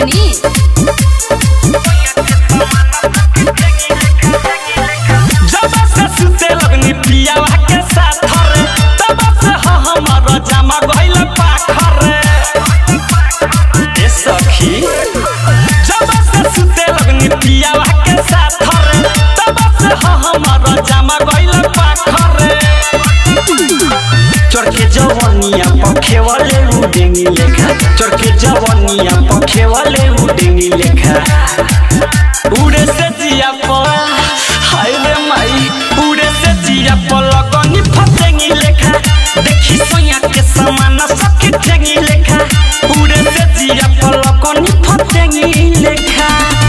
मनी जब से सुते लगनी पियावा के साथ रे तब से ह हमर जमा गइल पाखर रे ए सखी जब से सुते लगनी पियावा के साथ रे तब से ह हमर जमा गइल पाखर रे चरके जवनिया पखे वाले उडेंगी लेखा चरके जवनिया पखे वाले उडेंगी लेखा उड़े से जिया पर हाय रे माई उड़े से जिया पर लगनी फसेंगी लेखा देखी सोया के समान सखी ठेंगी लेखा उड़े से जिया पर लगनी फसेंगी लेखा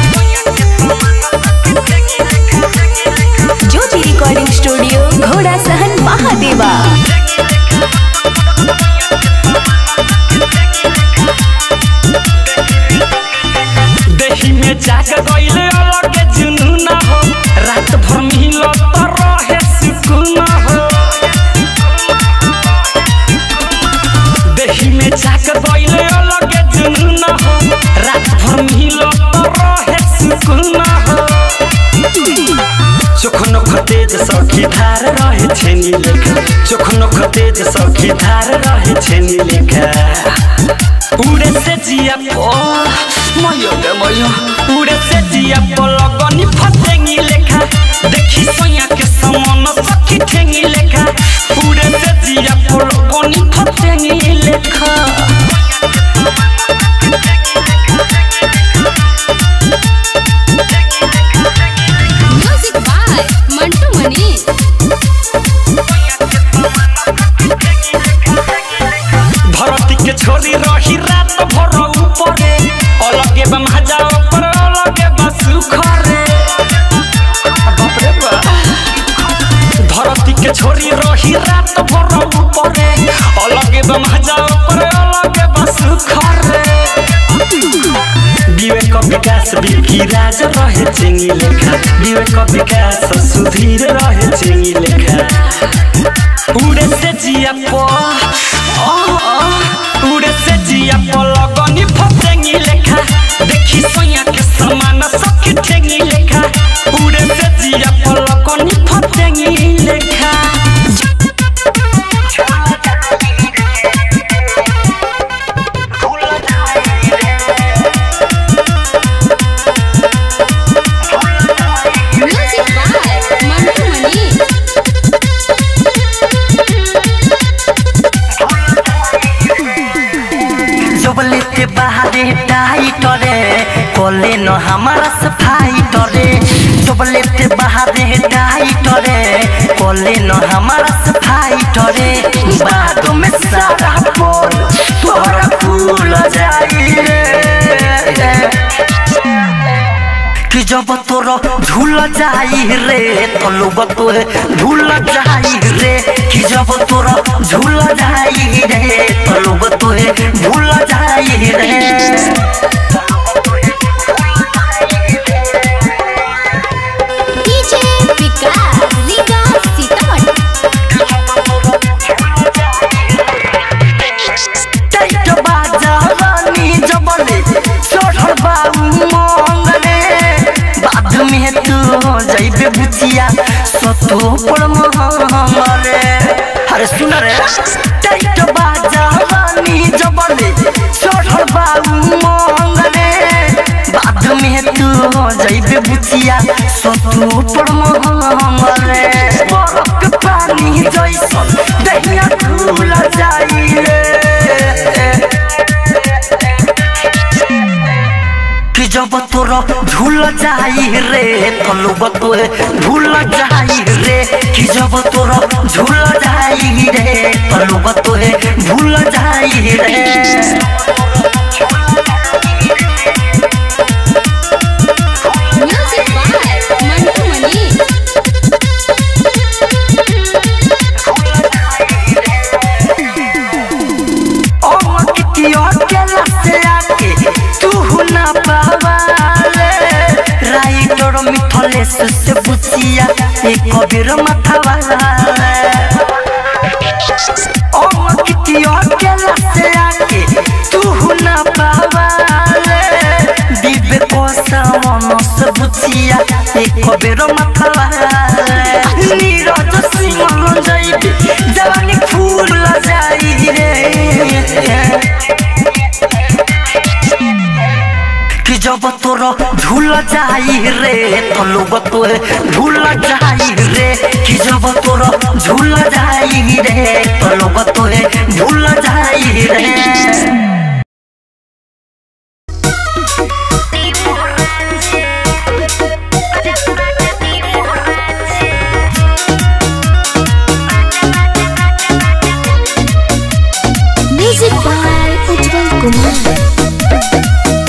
ज्योति रिकॉर्डिंग स्टूडियो घोड़ा सहन महादेवा देही में जाग गइले अलग जुनून हो रात भर मिलो तो रहे सुकून हो देही में जाग गइले अलग जुनून हो रात भर मिलो तो रहे सुकून हो चोखनो खतेज सखी धार रहे छेनी लेखा चोखनो खतेज सखी धार रहे छेनी लेखा उड़े से जिया पो मयो गे मयो उड़े से जिया पो लगनी फसेंगी लेखा देखी सोया के समान सखी ठेंगी लेखा उड़े से जिया पो लगनी फसेंगी लेखा म्यूजिक बाय मंटू मनी धरती के छोरी रही रात भर ऊपरे अलगे बा मजा ऊपर अलगे बा सुखरे बाप रे बा धरती के छोरी रही रात भर ऊपरे अलगे बा मजा ऊपर अलगे बा सुखरे विवेक विकास बिकी राज रहे चिंगी लेखा विवेक विकास सुधीर रहे चिंगी लेखा उड़े से जिया पो आ, आ, उड़े से जिया पो लगनी फसेंगी लेखा देखी सोया के समान सखी ठेंगी लेखा उड़े से जिया पो लगनी फसेंगी लेखा म्यूजिक बाय मंटू मनी जबले ते बाहरे टाइट रे कोले न हमारा सफाई रे जबले ते बाहरे टाइट रे कोले न हमारा सफाई रे बाद में सारा बोल तोरा फूल जाई रे कि जब तोर झूल जाई रे तो लोग तोरे भूल जाई रे कि जब तोर झूल जाई रे तो लोग तोरे भूल जाई रे डीजे विकास लीगा सीतामढ़ी टाइट बाजा रानी जबले चढ़ल बाऊ मंगले बाद में तू जइबे बुचिया सतो पर महंगले अरे सुन रे टाइट बाजा रानी जबले चढ़ल बाऊ मंगले बाद में तू जइबे बुचिया सतो पर महंगले बरफ के पानी जैसन दहिया खुल जाई रे कि जब तोर झूल जाई रे तो लोग तोरे भूल जाई रे कि जब तोर झूल जाई रे तो लोग तोरे भूल जाई रे म्यूजिक बाय मंटू मनी ओ कितियो केला से आके तू ना पावाले राइटर मिथलेश से बुचिया एक कबीर माथा वाला ओ कितियो केला से आके तू ना पावाले बेरो मतवा नीरज सिंह जाइबे जवानी फूल जाई रे कि जब तोर झूल जाई रे तो लोग तो झूल जाई रे कि जब तोर झूल जाई रे तो लोग तो झूल जाई रे म्यूजिक बाय उज्जवल कुमार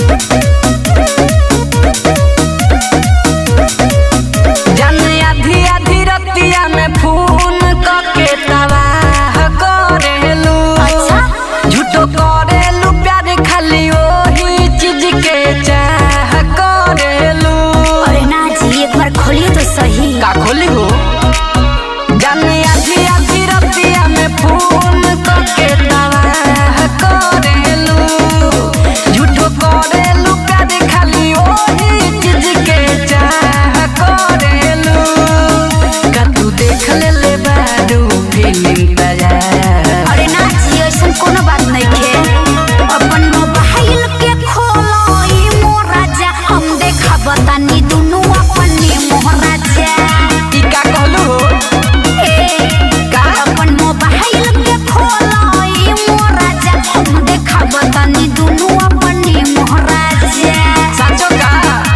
जन आधी आधी रतिया में फोन करके तबाह करेलू अच्छा झूठो करेलू प्यार खाली ओही चीज के चाह करेलू अरे ना जी एक बार खोलिए तो सही का खोली हो जन आधी आधी रतिया में फोन करके तबाह करेलू झूठो करेलू प्यार खाली ओही चीज के चाह करेलू का तू देख ले ले बारू फिल्म तैयार अरे ना जी ऐसा कोनो बात नहीं खे अपन मोबाइल के खोलो ई मोराजा हम देखा बतानी दुनु अपने मोहराजा ई का कहलू हो ए का अपन मोबाइल के खोलो ई मोराजा हम देखा बतानी दुनु अपने मोहराजा साचो का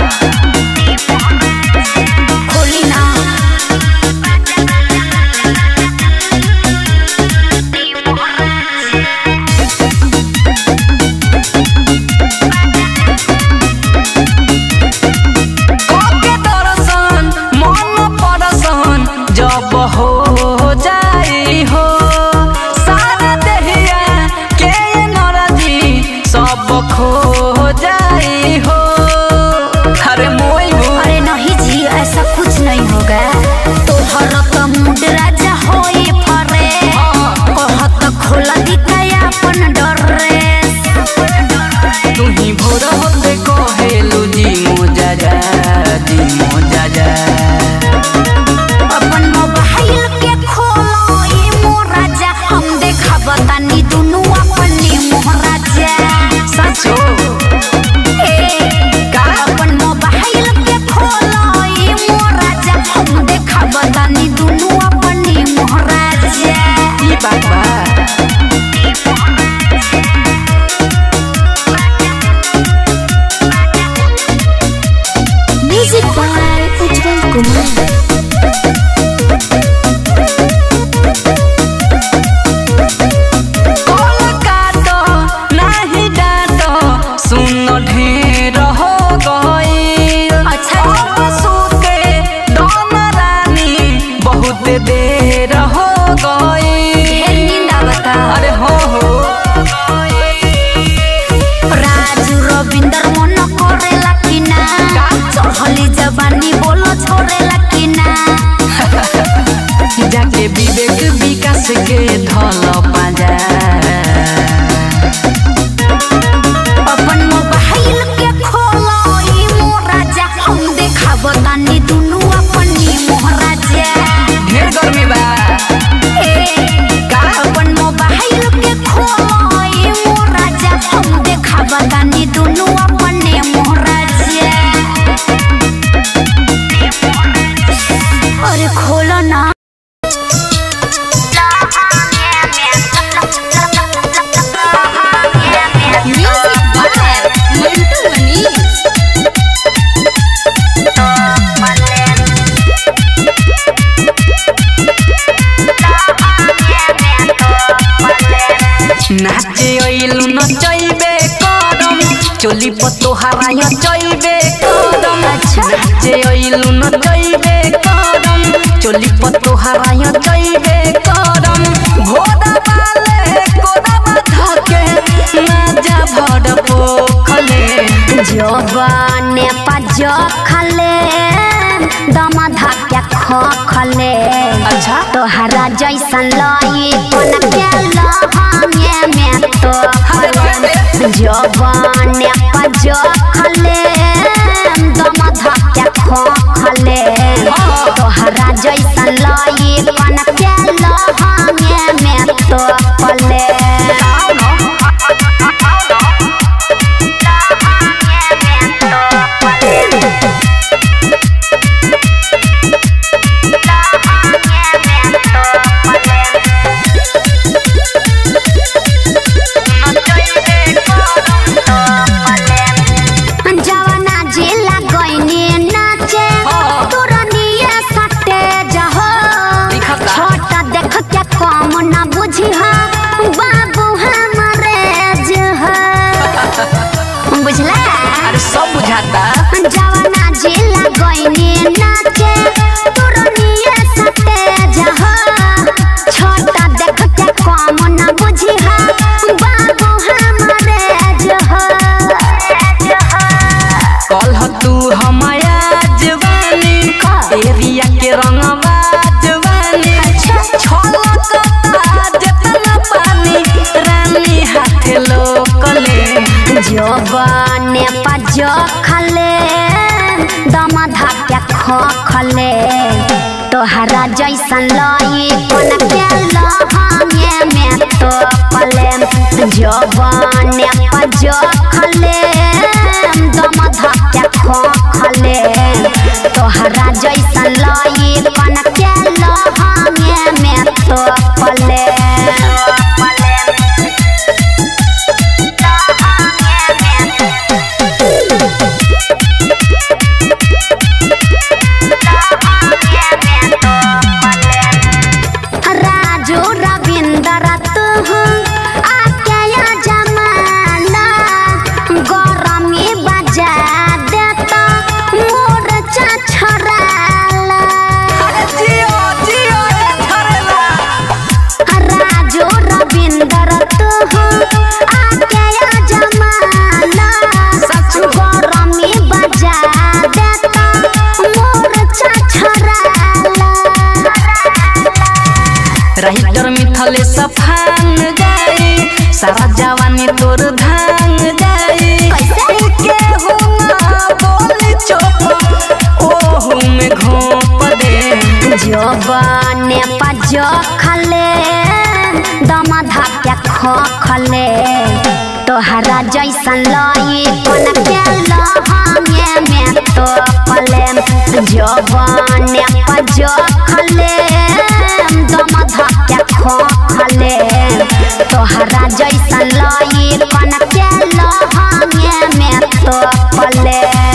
खोली ना के दर्शन मन परसन जब हो जाई हो सारा देहिया के नरजी सब खो जाई हो अरे मोई हो अरे नहीं जी ऐसा कुछ नहीं होगा तोहर तो मूड राजा होई फरे कहत खोला दिखाया अपन ड्रेस तू ही भोर होते कहेलू जी मोजा जा जी मोजा जा अपन मोबाइल के खोलो ई मोराजा हम देखा बतानी दुनु अपने मोहराजा साचो ए का अपन मोबाइल के खोलो ई मोराजा हम देखा बतानी दुनु अपने मोहराजा ई बात बा music by Ujjwal Kumar call काटो नाही डाटो सुन ढेर हो गई अच्छा। अब सुते दोन रानी बहुत देर हो गई ढेर नींद आवता अरे हो हो राजू रविंदर मन करेला कि ना चढ़ली जवानी बोलो छोड़ेला कि ना जाके विवेक विकास के धल पाजा अपन मोबाइल के खोलो ई मोराजा हम देखा बतानी दुनु अपनी मोहराजा ढेर गर्मी बा ए का अपन मोबाइल के खोलो ई मोराजा हम देखा बतानी दुनु अपने मोहराजा अरे खोलो ना म्यूजिक बाय मंटू मनीष नाचे ओइलु नचैबे करम चोली पतो हराय चैबे करम अच्छा। नाचे ओइलु नचैबे करम चोली पतो हराय चैबे करम घोड़ा वाले कोदा बाधा के नाजा भड़ पोखले जवाने पाज खले दम धक्या ख खले अच्छा तोहरा जैसन लई कोन के लहंगे में तो जवाने पाज खले दम धक्या ख खले सब बुझाता जवाना जिला गईने नाचे तुरनिए सटे जहा छोटा देख के कम न बुझी हा बाबू हमारे जहा कल तू हमाया जवानी एरिया के रंगवा जवानी छलकता जेतना पानी रानी हाथे लोकले जवाने पजो खले दम धाके खो खले तोहरा जैसन लई कोन के लहंगे में तो पले जवाने पजो खले दम धाके खो खले तोहरा जैसन लई कोन के लहंगे में तो पले राजू रविंदर तू आके या जमाना गरमी बजा देता मोर छछराला राजू रविंदर तू आके या जमाना गरमी बजा देता मोर छछराला राइटर मिथले सफान जाई सारा जवानी तोर धान जाई कैसे? के हो ना बोल चोप ओहू में घोप दे जवाने पजो खले दम धाके खो खले तोहरा जैसन लई कोन के लहंगे में तो पले जवाने पजो खले दम धाके खो खले तोहरा जैसन लई कोन के लहंगे में तो पले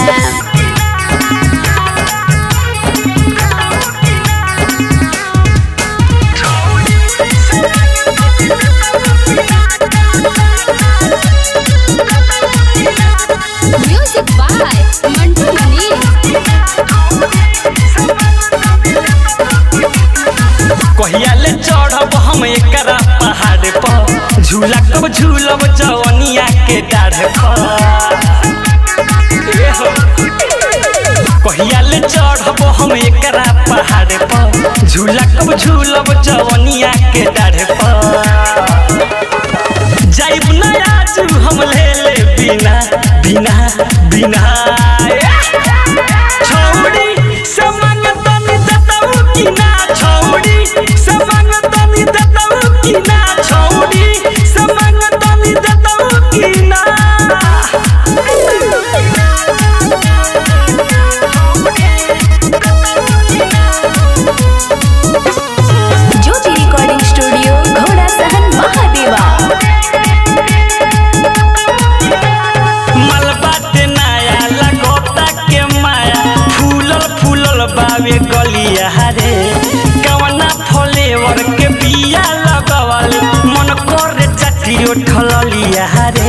Music by Mantu Mani. कहिया ले चढ़ब हम एकरा पहाड़ पर झूला कब झूलब जवनिया के डाढ़ पर ए हो। कहिया ले चढ़ब हम एकरा पहाड़ पर झूला कब झूलब जवनिया के डाढ़ पर जाइब ना आज हम ले ले बिना बिना बिना छौड़ी से मांगतनी देतऊ कि ना छौड़ी से मांगतनी देतऊ कि ना छौड़ी से मांगतनी देतऊ कि ना ज्योति रिकॉर्डिंग स्टूडियो घोड़ा सहन महादेवा मलबाटे नया लगोता के माया फूलल फूलल बावे गलिया रे कवना फ्लेवर के बिया लगवल मन करे चटियो ठललिया रे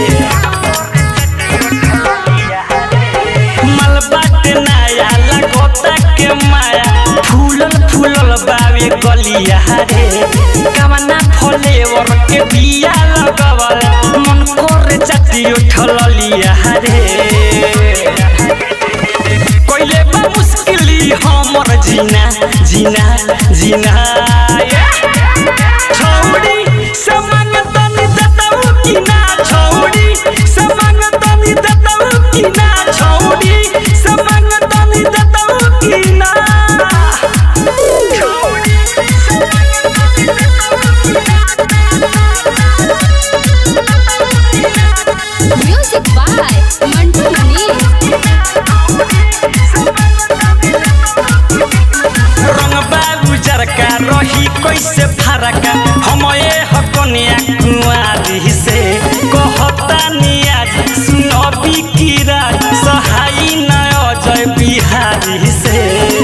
मलबाटे नया लगोता के माया फूलल फूलल बावे गलिया रे कवना फ्लेवर के बिया लगवल मन करे चटियो ठललिया रे कोइले बा मुश्किली हमर जीना जीना जीना ये। छौड़ी से मांगतनी देतऊ कि ना छौड़ी से मांगतनी देतऊ कि ना छौड़ी से मांगतनी देतऊ कि ना Music by Mantu Mani. रंग बाबू जरका रही कैसे फरका हम ए हकनिया कुआरी से कहता नियाज सुनबी कीरा सहाई न अजय बिहारी से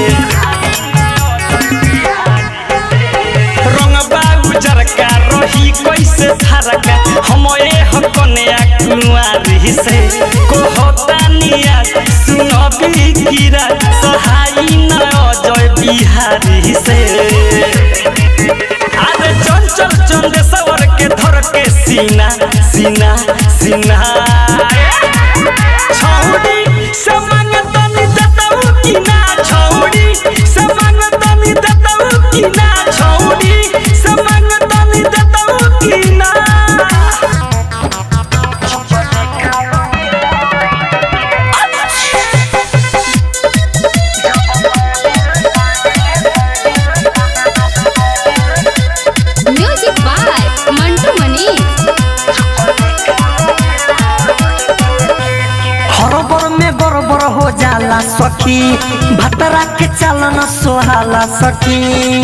रंग बाबू जरका रही कैसे फरका हम ए हकनिया कुआरी से कहता पी कीरा सहाई न अजय बिहारी से अरे चंचल चंदेश्वर के धर के सीना सीना सीना छौड़ी से मांगतनी दतऊ की ना छौड़ी से मांगतनी दतऊ की ना छौड़ी से मांगतनी दतऊ की ना म्यूजिक बाय मंटू मनीष हरबर में बरबर हो जाला सखी भतरा के चलन सोहाला सखी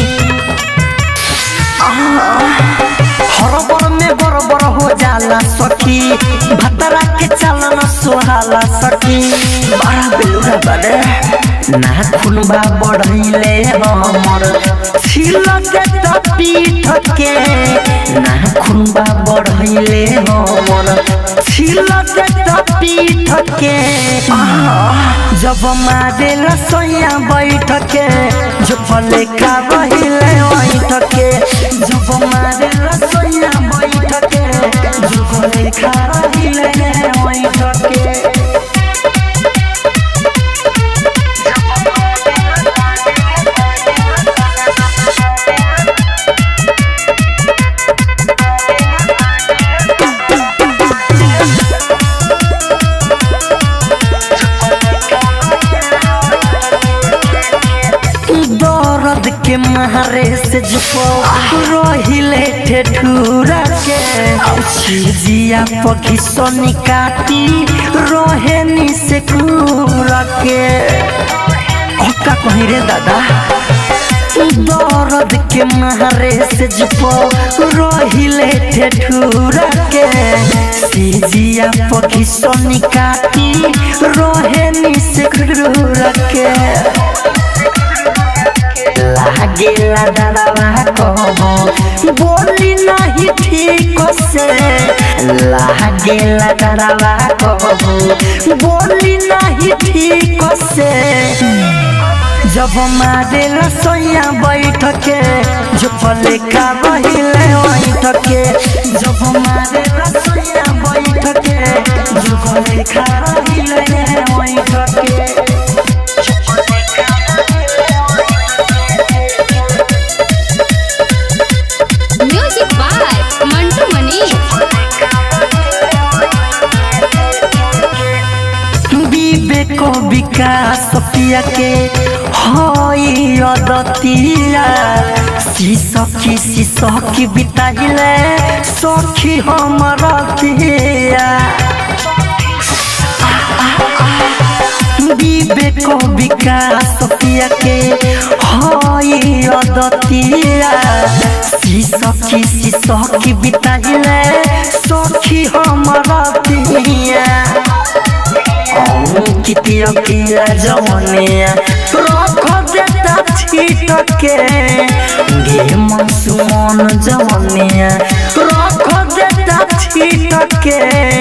हरबर में बरबर हो जाला सखी भतरा के चलन सोहाला सखी बड़ा बेलुरा बड़े नाखून बा बढ़ैले हमर छिलके त पीठ के नाखून बा बढ़ैले हमर छिलके त पीठ के जब मारे रसोइया बैठ के जो फले का बहिले बैठ के जब मारे रसोइया बैठ के जो फले का बहिले बैठ के दर्द के मारे से जुपो रहिले ठेठुरा के जिया पखी सोनी काटी रोहेनी से कूरा के ओ का कहीं रे दादा दर्द के मारे से जुपो रहिले ठेठुरा के सिजिया पखी सोनी काटी रोहेनी से कूरा के लागेला डरवा कहो बोली नहीं ठीक से लागेला डरवा कहो बोली नहीं ठीक से जब मारे रसोइया बैठ के जो फले का बहिले बैठ के जब मारे रसोइया बैठ के जो फले का बहिले बैठ के म्यूजिक बाय मंटू मनीष विवेक विकास पिया के हई अदतिया सखी सखी बिताइले सखी हमर दिया विवेक विकास पिया के हई अदतिया सखी सखी बिताइले सखी हमर दिया कितिया किया जवनिया रख देता छीट के गे मनसुमन जवनिया रख देता छीट के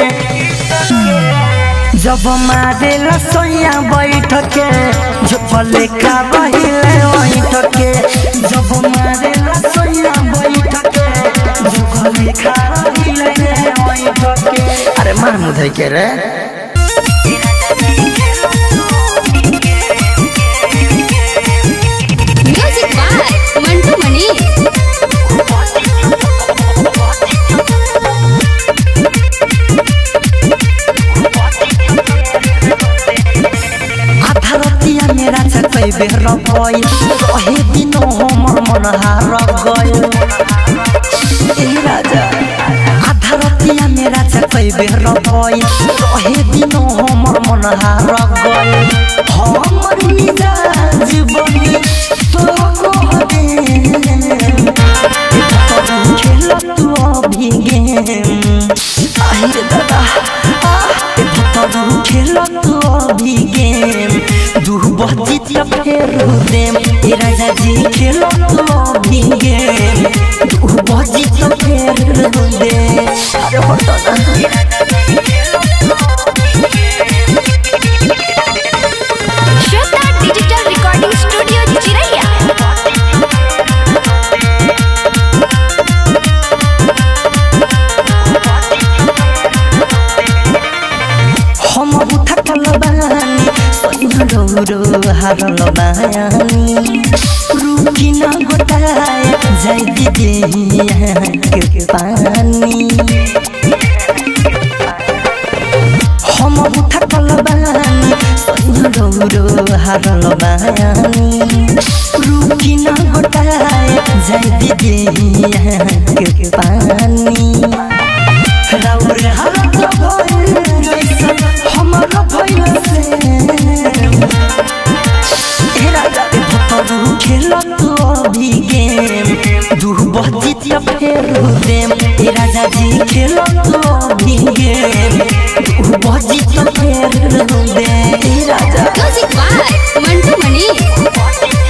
जब मारे रसोइया बैठ के जो फले का बहिले बैठ के जब मारे रसोइया बैठ के जो फले का बहिले बैठ के अरे मार मुधे के रे म्यूजिक बाय मंटू मनीष आधारतिया मेरा चकै बेर गइल रहे दिनो हमर मन हार गइल ए राजा आधारतिया मेरा चकै बेर गइल रहे दिनो हमर मन हार गइल हमर मिजाज बनी तो कहबे खेल तू अभी गेम आई रे दादा आह, ए भतरू खेल तू अभी गेम दू बजी त फेर देम ए राजा जी खेल तू अभी गेम दू बजी त फेर देम अरे हटना थकल बानी सैया रौरो हारल बानी रुकी न गोटाए जाय दिदी के पानी हम थकल बानी सैया रौरो हारल बानी रुकी न गोटाए जाय दिदी के पानी राउर हालत भइल जैसन हमर भइल से ए राजा के भतरू खेलत अभी गेम दू बजी त फेर देम ए राजा जी खेलत अभी गेम दू बजी त फेर देम ए राजा म्यूजिक बाय मंटू मनी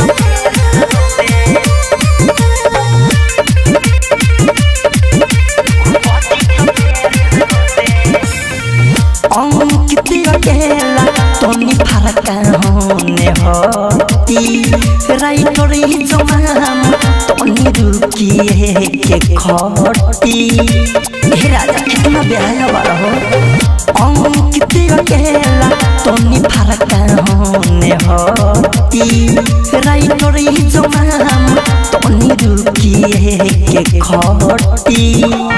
अंकित अकेला तोनी फरक होने होती राइटर जमाम तोनी रुकी के खटी हे राजा कितना बेहाया बारा हो अंकित अकेला तोनी फरक होने होती राइटर जमाम तोनी रुकी के खटी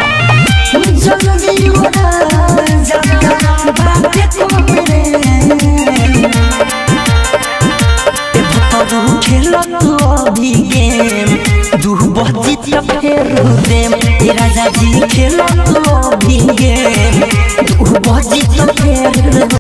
जल्दी उड़ा जाता बाटे कोमरे ए भतरू खेलत अभी गेम दू बजी त फेर देम ए राजा जी खेलत अभी गेम दू बजी त फेर